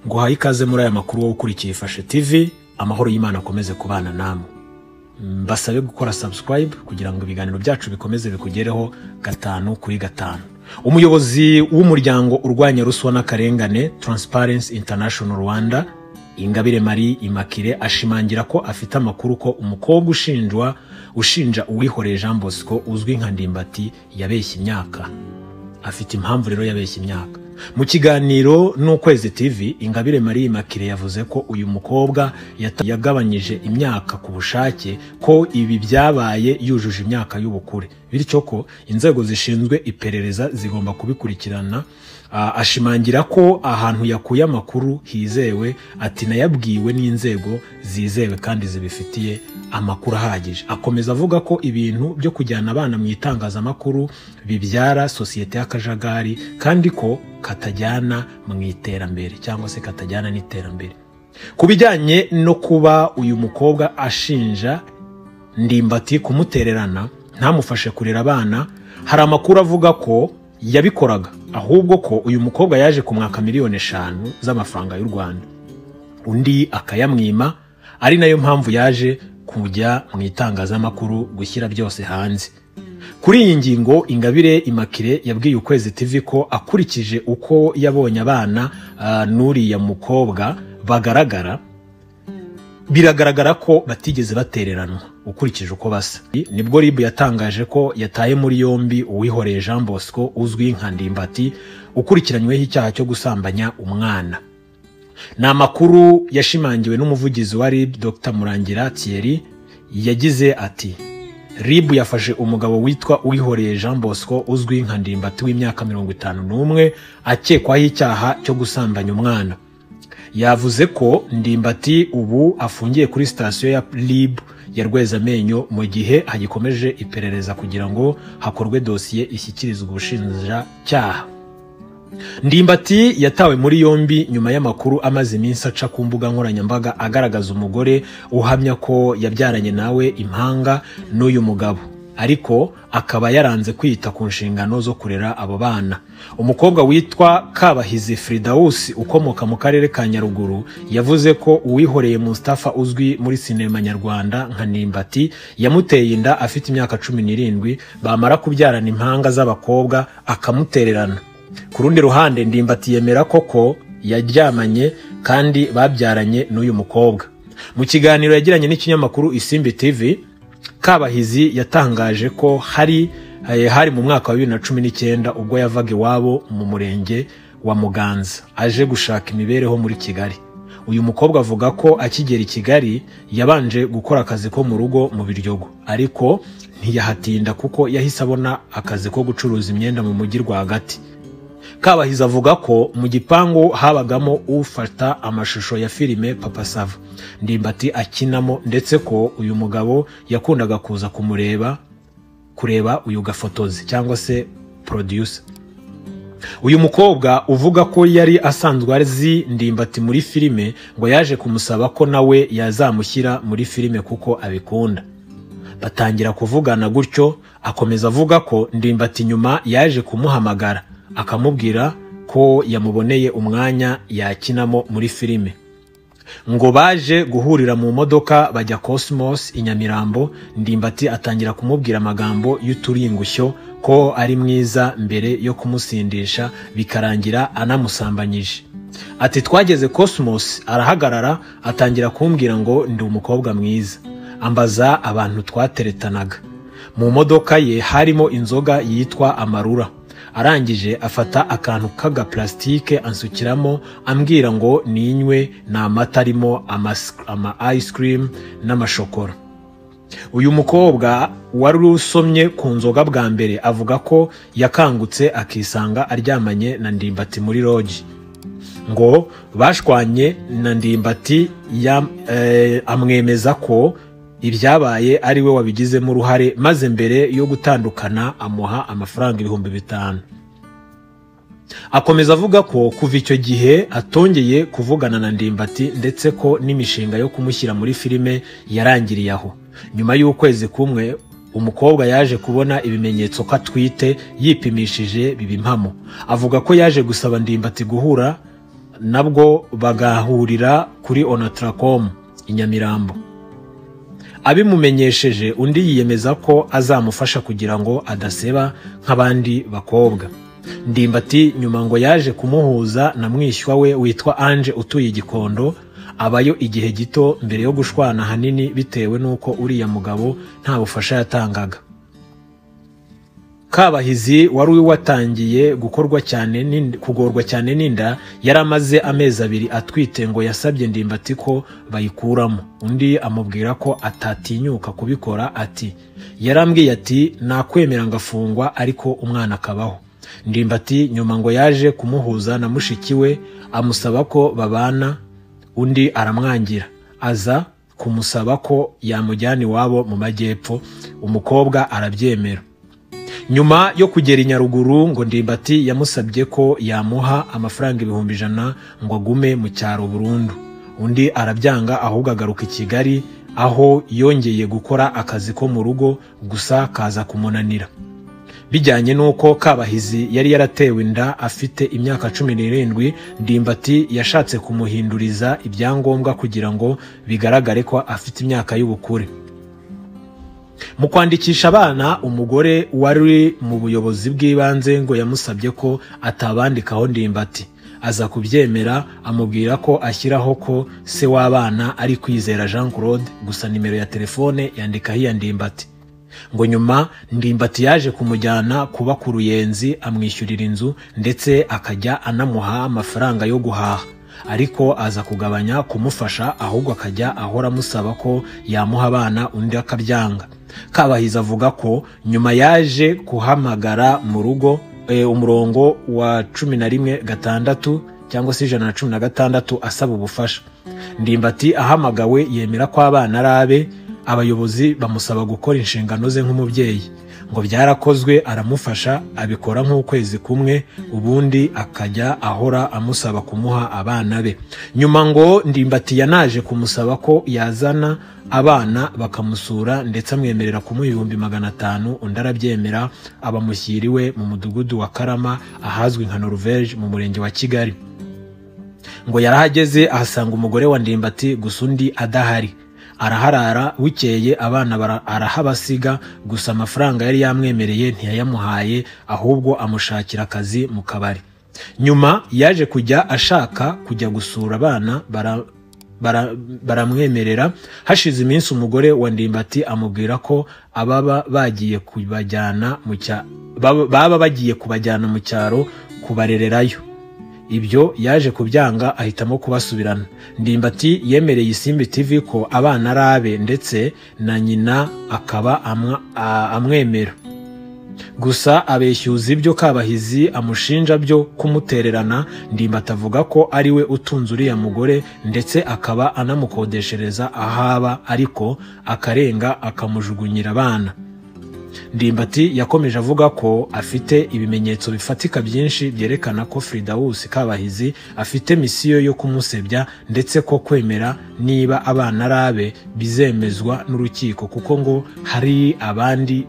nguhaye ikaze muri aya makuru wowe ukurikiye ifashe tv amahoro y'imana akomeze kubana namwe mbasabe gukora subscribe kugira ngo ibiganiro byacu bikomeze bikugereho gatanu kuri gatanu umuyobozi w'umuryango urwanya ruswa n'akarengane transparency international rwanda ingabire marie imakire ashimangira ko afite amakuru ko umukobwa ushinjwa ushinja uwihoreye jean bosco uzwi nka ndimbati yabeshye imyaka afite impamvu rero yabeshye imyaka mu kiganiro n'ukwezi tv ingabire marie makire yavuze ko uyu mukobwa yata- yagabanyije imyaka ku bushake ko ibi byabaye yujuje imyaka y'ubukure bityo ko inzego zishinzwe iperereza zigomba kubikurikirana Ah, ashimangira ko ahantu yakuye amakuru hizewe ati nayabwiwe n'inzego zizewe kandi zibifitiye amakuru ahagije akomeza avuga ko ibintu byo kujyana abana mu itangazamakuru bibyara sosiyete y'akajagari kandi ko katajyana mu iterambere cyangwa se katajyana n'iterambere ku bijyanye no kuba uyu mukobwa ashinja ndimbati kumutererana ntamufashe kurera abana hari amakuru avuga ko yabikoraga ahubwo ko uyu mukobwa yaje kumwaka miliyoni eshanu z'amafaranga y'u rwanda undi akayamwima ari nayo mpamvu yaje kujya mu itangazamakuru gushyira byose hanze kuri iyi ngingo ingabire imakire yabwiye ukwezi tv ko akurikije uko yabonye abana ah, n'uriya mukobwa bagaragara biragaragara ko batigeze batereranwa ukurikije uko basa nibwo rib yatangaje ko yataye muri yombi uwihoreye jean bosco uzwi nka ndimbati ukurikiranyweho icyaha cyo gusambanya umwana ni amakuru yashimangiwe n'umuvugizi wa rib dr murangira thierry yagize ati rib yafashe umugabo witwa uwihoreye jean bosco uzwi nka ndimbati w'imyaka mirongo itanu n'umwe akekwaho icyaha cyo gusambanya umwana yavuze ko ndimbati ubu afungiye kuri sitasiyo ya rib ya rwezamenyo mu gihe hagikomeje iperereza kugira ngo hakorwe dosiye ishyikirizwe ubushinjacyaha ndimbati yatawe muri yombi nyuma y'amakuru amaze iminsi aca ku mbuga nkoranyambaga agaragaza umugore uhamya ko yabyaranye nawe impanga n'uyu mugabo ariko akaba yaranze kwita ku nshingano zo kurera abo bana umukobwa witwa kabahizi fridawusi ukomoka mu karere ka nyaruguru yavuze ko uwihoreye mustafa uzwi muri sinema nyarwanda nka nimbati yamuteye inda afite imyaka cumi n'irindwi bamara kubyarana impanga z'abakobwa akamutererana ku rundi ruhande ndimbati yemera koko yaryamanye kandi babyaranye n'uyu mukobwa mu kiganiro yagiranye n'ikinyamakuru isimbi tv kabahizi yatangaje ko hari eh, hari mu mwaka wa bibiri na cumi n'icyenda ubwo yavaga iwabo mu murenge wa muganza aje gushaka imibereho muri kigali uyu mukobwa avuga ko akigera i kigali yabanje gukora akazi ko mu rugo mu biryogo ariko ntiyahatinda kuko yahise abona akazi ko gucuruza imyenda mu mujyi rwagati kabahizi avuga ko mu gipangu habagamo ufata amashusho ya filime papa sava ndimbati akinamo ndetse ko uyu mugabo yakundaga kuza kumureba kureba uyu gafotozi cyangwa se producer uyu mukobwa uvuga ko yari asanzwe azi ndimbati muri filime ngo yaje kumusaba ko nawe yazamushyira muri filime kuko abikunda batangira kuvugana gutyo akomeza avuga ko ndimbati nyuma yaje kumuhamagara akamubwira ko yamuboneye umwanya yakinamo muri filime ngo baje guhurira mu modoka bajya Cosmos i Nyamirambo Ndimbati atangira kumubwira amagambo y'uturingushyo ko ari mwiza mbere yo kumusindisha bikarangira anamusambanyije ati twageze Cosmos arahagarara atangira kumbwira ngo ndi umukobwa mwiza ambaza abantu twateretanaga mu modoka ye harimo inzoga yitwa amarura arangije afata akantu k'agapulasitike ansukiramo ambwira ngo ninywe ni amata arimo amas- ama ice cream n'amashokora uyu mukobwa wari usomye ku nzoga bwa mbere avuga ko yakangutse akisanga aryamanye na ndimbati muri roji ngo bashwanye na ndimbati ya- eh, amwemeza ko ibyabaye ari we wabigizemo uruhare maze mbere yo gutandukana amuha amafaranga ibihumbi bitanu akomeza avuga ko kuva icyo gihe atongeye kuvugana na ndimbati ndetse ko n'imishinga yo kumushyira muri filime yarangiriye aho nyuma y'ukwezi kumwe umukobwa yaje kubona ibimenyetso ko atwite yipimishije biba impamo avuga ko yaje gusaba ndimbati guhura nabwo bagahurira kuri onataracom i nyamirambo abimumenyesheje undi yiyemeza ko azamufasha kugira ngo adaseba nk'abandi bakobwa ndimbati nyuma ngo yaje kumuhuza na mwishywa we witwa anje utuye igikondo abayo igihe gito mbere yo gushwana ahanini bitewe n'uko uriya mugabo nta bufasha yatangaga kabahizi wari watangiye gukorwa cyane n'in- kugorwa cyane n'inda yari amaze amezi abiri atwite ngo yasabye ndimbati ko bayikuramo undi amubwira ko atatinyuka kubikora ati yarambwiye ati nakwemera ngafungwa ariko umwana akabaho ndimbati nyuma ngo yaje kumuhuza na mushiki we amusaba ko babana undi aramwangira aza kumusaba ko yamujyana iwabo mu majyepfo umukobwa arabyemera nyuma yo kugera i nyaruguru ngo ndimbati yamusabye ko yamuha amafaranga ibihumbi ijana ngo agume mu cyaro burundu undi arabyanga ahubwo agaruka i kigali aho yongeye gukora akazi ko mu rugo gusa kaza kumunanira bijyanye n'uko kabahizi yari yaratewe inda afite imyaka cumi n'irindwi ndimbati yashatse kumuhinduriza ibyangombwa kugira ngo bigaragare ko afite imyaka y'ubukure mu kwandikisha abana umugore wari mu buyobozi bw'ibanze ngo yamusabye ko atabandikaho ndimbati aza kubyemera amubwira ko ashyiraho ko se w'abana ari kwizera jean claude gusa nimero ya telefone yandikaho iya ndimbati ngo nyuma ndimbati yaje kumujyana kuba ku ruyenzi amwishyurira inzu ndetse akajya anamuha amafaranga yo guhaha ariko aza kugabanya kumufasha ahubwo akajya ahora amusaba ko yamuha abana undi akabyanga kabahizi avuga ko nyuma yaje kuhamagara mu rugo eh, umurongo wa cumi na rimwe gatandatu cyangwa se ijana na cumi na gatandatu asaba ubufasha ndimbati ahamagawe yemera ko abana ari abe abayobozi bamusaba gukora inshingano ze nk'umubyeyi ngo byarakozwe aramufasha abikora nk'ukwezi kumwe ubundi akajya ahora amusaba kumuha abana be nyuma ngo ndimbati yanaje kumusaba ko yazana abana bakamusura ndetse amwemerera kumuha ibihumbi magana atanu undi arabyemera abamushyira iwe mu mudugudu wa karama ahazwi nka noruveje mu murenge wa kigali ngo yarahageze ahasanga umugore wa ndimbati gusa undi adahari araharara bukeye abana bara- arahabasiga gusa amafaranga yari yamwemereye ntiyayamuhaye ahubwo amushakira akazi mu kabari nyuma yaje kujya ashaka kujya gusura abana bara- bara- baramwemerera hashize iminsi umugore wa ndimbati amubwira ko ababa bagiye kubajyana mu cya- baba baba bagiye kubajyana mu cyaro kubarererayo ibyo yaje kubyanga ahitamo kubasubirana ndimbati yemereye isimbi tv ko abana ari abe ndetse na nyina akaba amwa- a- amwemera gusa abeshyuza ibyo kabahizi amushinja byo kumutererana ndimbati avuga ko ari we utunze uriya mugore ndetse akaba anamukodeshereza ahaba ariko akarenga akamujugunyira abana ndimbati yakomeje avuga ko afite ibimenyetso bifatika byinshi byerekana ko Fridawusi Kabahizi afite misiyo yo kumusebya ndetse ko kwemera niba abana ari abe bizemezwa n'urukiko kuko ngo hari abandi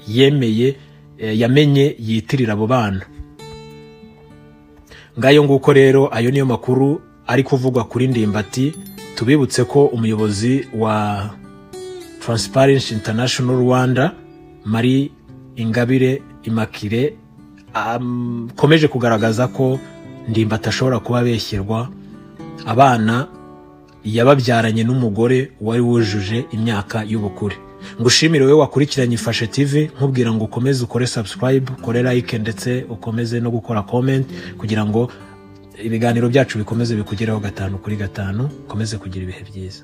yemeye eh, yamenye yitirira abo bana ngayo nguko rero ayo niyo makuru ari kuvugwa kuri ndimbati tubibutse ko umuyobozi wa Transparency International Rwanda Marie Ingabire Immaculee akomeje kugaragaza ko ndimbati ashobora kuba abeshyerwa abana yababyaranye n'umugore wari wujuje imyaka y'ubukure ngo ushimire wowe wakurikiranye ifashe tv nkubwira ngo ukomeze ukore subscribe ukore like ndetse ukomeze no gukora comment kugira ngo ibiganiro byacu bikomeze bikugereho gatanu kuri gatanu ukomeze kugira ibihe byiza